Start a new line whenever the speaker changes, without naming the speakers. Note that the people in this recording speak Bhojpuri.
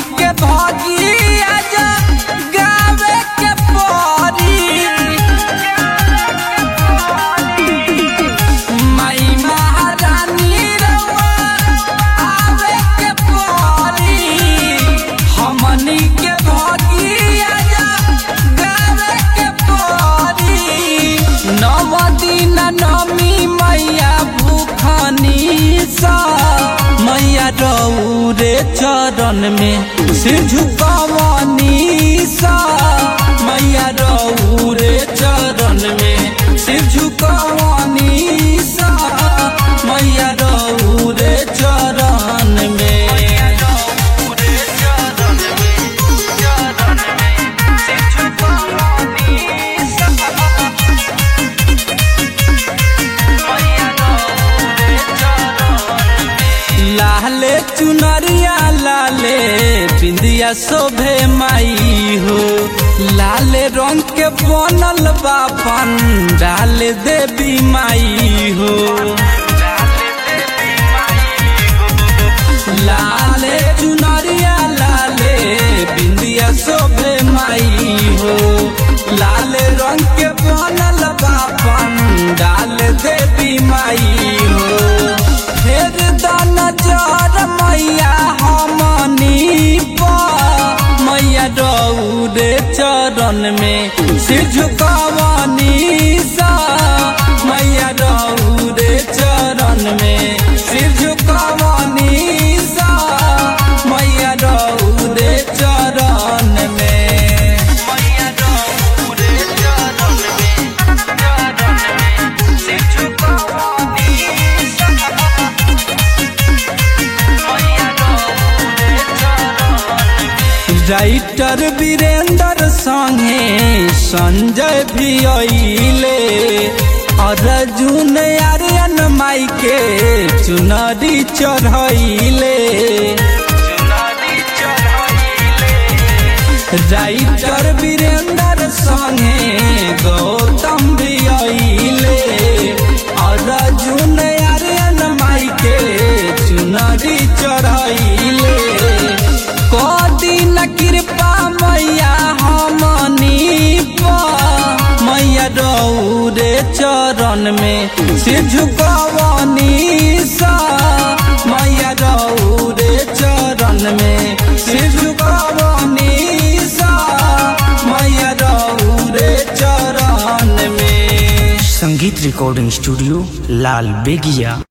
के भगिया जा गावे के परी माई महारानी रउआ आवे के परी हमनी के भगिया जा गावे के परी नव दिन नमी मैया भूखनी सा मैया रौरे चरण में सिर झुकावनी सा मैया रौरे चरण में सिर झुकावनी सा मैया रौरे चरण में लाले चुनरिया लाले बिंदिया शोभे माई हो लाले रंग के बनल बापन डाल देवी माई हो लाले चुनरिया लाले बिंदिया शोभे माई हो लाले रंग के बनल बापन डाल देवी माई हो फेर दान जर मैया हमनी पर मैया रौरे चरण में सिर झुकावनी सा मैया रौरे चरण में सिर झुकावनी सा मैया रौरे चरण में मैया रौरे चरण में चरण में सिर झुकावनी सा राइटर वीरेंद्र संगे संजय भी अइले अर्जुन आर्यन माई के चुनरी चढ़ैले राइटर वीरेंद्र संगे गौतम भी अइले अर्जुन आर्यन माई के चुनरी चढ़ैले कदिन कृपा मैया हमनी पर मैया रौरे चरण में सिर झुकावनी सा मैया रौरे चरण में सिर झुकावनी सा मैया रौरे चरण में
संगीत रिकॉर्डिंग स्टूडियो लाल बेगिया